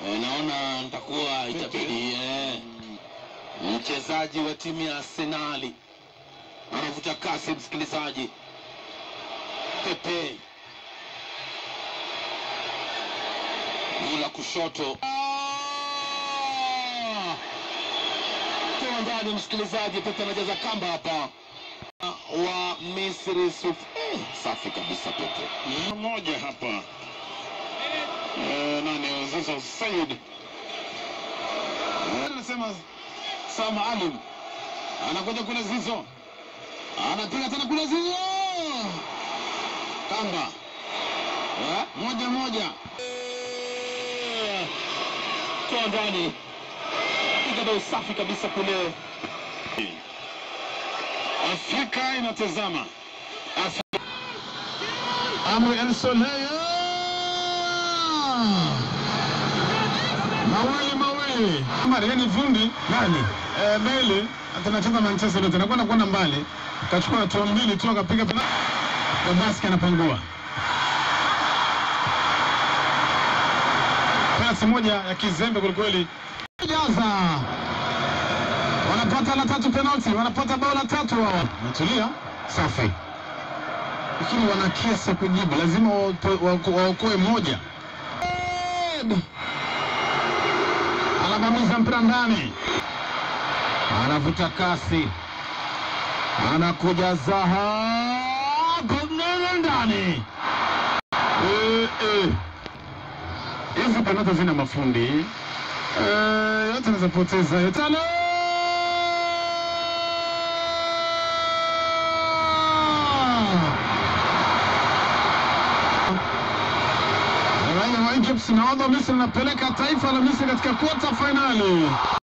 Eh, naona nitakuwa itabidi eh, mchezaji wa timu ya Arsenali anavuta kasi, msikilizaji. Pepe mula kushoto Ah! toa ndani, msikilizaji. Pepe anajaza kamba hapa wa Misri Suf. Eh, safi kabisa Pepe. Mmoja hapa eh, nani Zizo Said Eh, anasema saa maalum anakuja kule Zizo anapiga tena kule Zizo kamba Eh, moja moja toa ndani, piga bao safi kabisa kule. Afrika inatazama Afrika. Amri El Soleil mawili mawili. Mari ni fundi nani? Eh, Bale atanacheza Manchester United anakwenda kwenda mbali, kachukua hatua mbili tu akapiga pena. Babaski anapangua pasi moja ya kizembe kwelikweli. Jaza wanapata la tatu penalti, wanapata bao la tatu wao. Natulia safi, lakini wana kesi ya kujibu, lazima waopo- wako- waokoe moja. Ed! Anabamiza mpira ndani, anavuta kasi, anakuja Zaha kunene ndani. Eh, eh. Hizi penalti zina mafundi eh, yote anaweza poteza yote. Tano! Raia wa Egypt nahodha wa Misri anapeleka taifa la Misri katika quarter finali.